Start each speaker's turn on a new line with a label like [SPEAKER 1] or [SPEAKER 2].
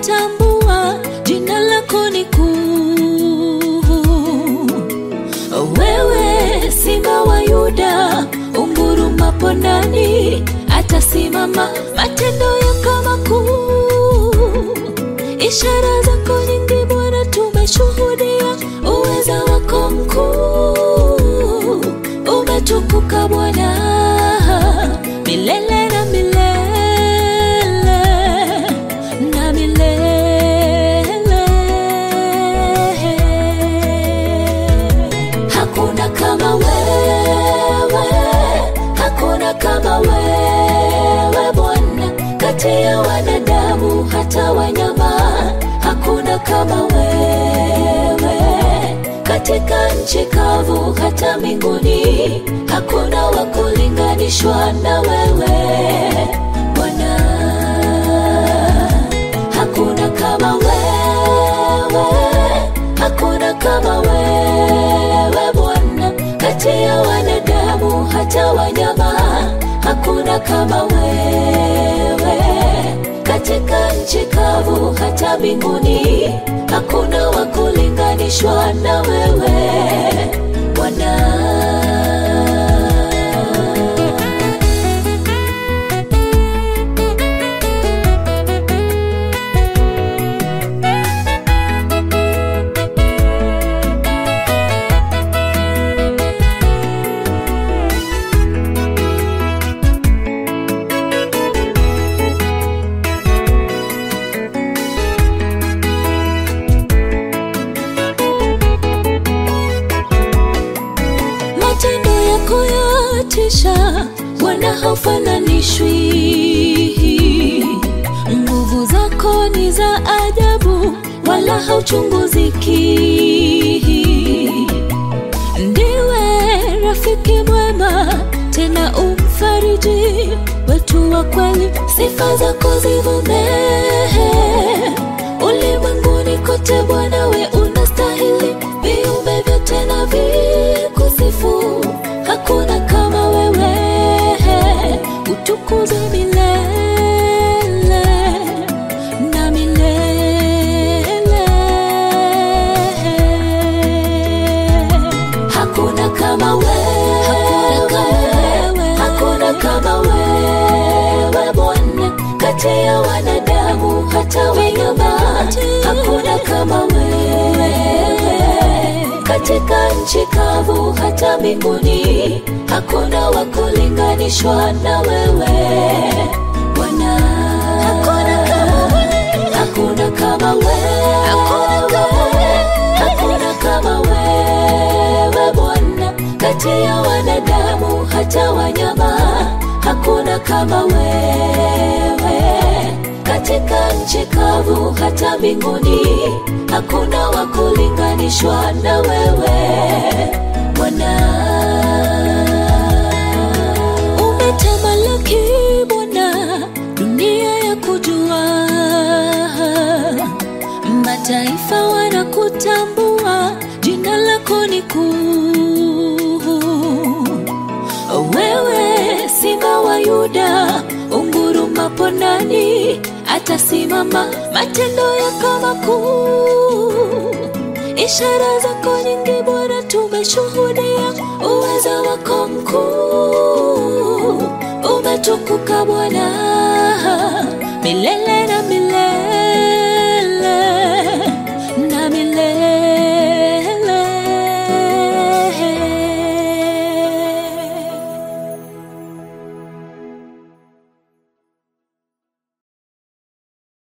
[SPEAKER 1] wanakutambua, jina lako ni kuu. Wewe simba wa Yuda, ungurumapo nani atasimama? Matendo yako makuu, ishara zako nyingi Bwana, tumeshuhudia uweza wako mkuu. Umetukuka Bwana milele na milele na milele. Hakuna kama wewe, hakuna kama wewe Bwana, kati ya wanadamu hata wanyama, hakuna kama wewe katika nchi kavu hata mbinguni, hakuna wa kulinganishwa na wewe Bwana. Hakuna kama wewe, hakuna kama wewe Bwana, kati ya wanadamu hata wanyama, hakuna kama wewe katika nchi kavu hata mbinguni, hakuna wa kulinganishwa na wewe Bwana. Matendo yako yatisha, Bwana haufananishwi. Nguvu zako ni za ajabu, wala hauchunguziki. Ndiwe rafiki mwema, tena umfariji wetu wa kweli. Sifa zako zivume ulimwenguni kote, Bwana we unastahili, viumbe vyote na vikusifu. Hakuna kama wewe, utukuzwe milele na milele. Hakuna kama wewe, hakuna kama wewe Bwana, kati ya wanadamu hata wanyama, hakuna kama wewe katika nchi kavu hata mbinguni, hakuna wa kulinganishwa na wewe Bwana. Hakuna kama wewe, hakuna kama wewe, hakuna kama wewe Bwana, kati ya wanadamu hata wanyama, hakuna kama wewe katika nchi kavu hata mbinguni, hakuna wa kulinganishwa na wewe Bwana. Umetamalaki Bwana, dunia ya kujua, mataifa wanakutambua, jina lako ni kuu. Wewe simba wa Yuda, ungurumapo nani atasimama? Matendo yako makuu, ishara zako nyingi Bwana, tumeshuhudia uweza wako mkuu. Umetukuka Bwana milele na milele.